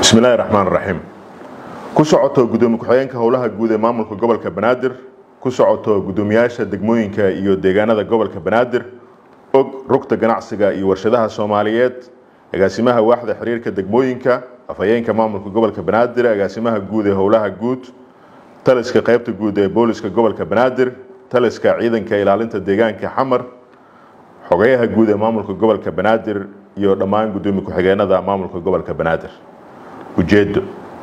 bismillahi raxmaan raxiim ku socoto gudoomiye ku-xigeenka howlaha guud ee maamulka gobolka banaadir ku socoto gudoomiyaasha degmooyinka iyo deegaanada gobolka banaadir og rugta ganacsiga iyo warshadaha soomaaliyeed agaasimaha waaxda xiriirka degmooyinka afhayeenka maamulka gobolka banaadir agaasimaha guud ee howlaha guud taliska qaybta guud ee booliska gobolka banaadir taliska ciidanka ilaalinta deegaanka xamar xogayaha guud ee maamulka gobolka banaadir iyo dhammaan gudoomiye ku-xigeenada maamulka gobolka banaadir ujeedo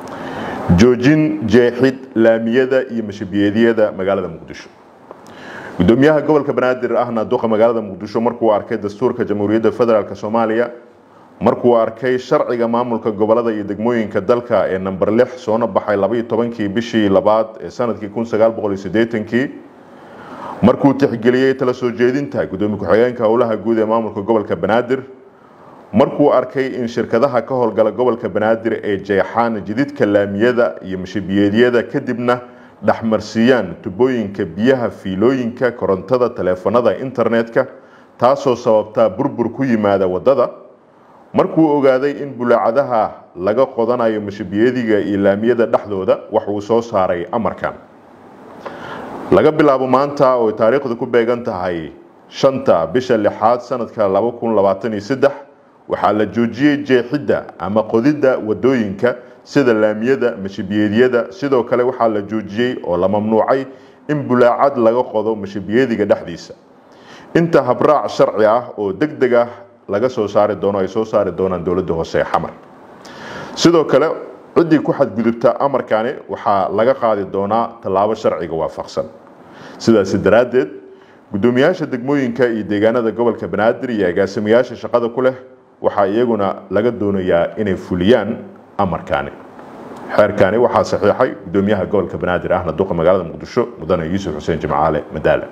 joojin jeexid laamiyada iyo mashabiyeedyada magaalada muqdisho gudoomiyaha gobolka banaadir ahna duqa magaalada muqdisho markuu arkay dastuurka jamhuuriyadda federaalk soomaaliya markuu arkay sharciga maamulka gobolada iyo degmooyinka dalka ee namber lix soona baxay labaiyo tobankii bishii labaad ee sanadkii kun sagaal boqol iyo sideetankii markuu tixgeliyey tala soo jeedinta gudoomiye ku-xigeenka howlaha guud ee maamulka gobolka banaadir markuu arkay in shirkadaha ka howlgala gobolka banaadir ay jeexaan jididka laamiyada iyo mashabiyeedyada kadibna dhexmarsiiyaan tubooyinka biyaha fiilooyinka korontada taleefanada internetka taasoo sababtaa burbur ku yimaada wadada markuu ogaaday in bulaacadaha laga qodanayo mashabiyadiga iyo laamiyada dhexdooda waxuu soo saaray amarkan laga bilaabo maanta oo taariikhdu ku beegan tahay shanta bisha lixaad sanadka laba kun labaatan iyo saddex waxaa la joojiyey jeexidda ama qodidda wadooyinka sida laamiyada mashabiyeedyada sidoo kale waxaa la joojiyey oo la mamnuucay in bulaacad laga qodo mashabiyadiga dhexdiisa inta habraac sharci ah oo deg deg ah laga soo saari doono ay soo saari doonaan dowladda hoose ee xamar sidoo kale ciddii ku xadgudubta amarkani waxaa laga qaadi doonaa tallaabo sharciga waafaqsan sidaasi daraaddeed gudoomiyaasha degmooyinka iyo deegaanada gobolka banaadir iyo agaasimayaasha shaqada ku leh waxaa iyaguna laga doonayaa inay fuliyaan amarkaani xeerkaani waxaa saxiixay gudoomiyaha gobolka banaadir ahna duqa magaalada muqdisho mudane yuusuf xuseen jimcaale madaale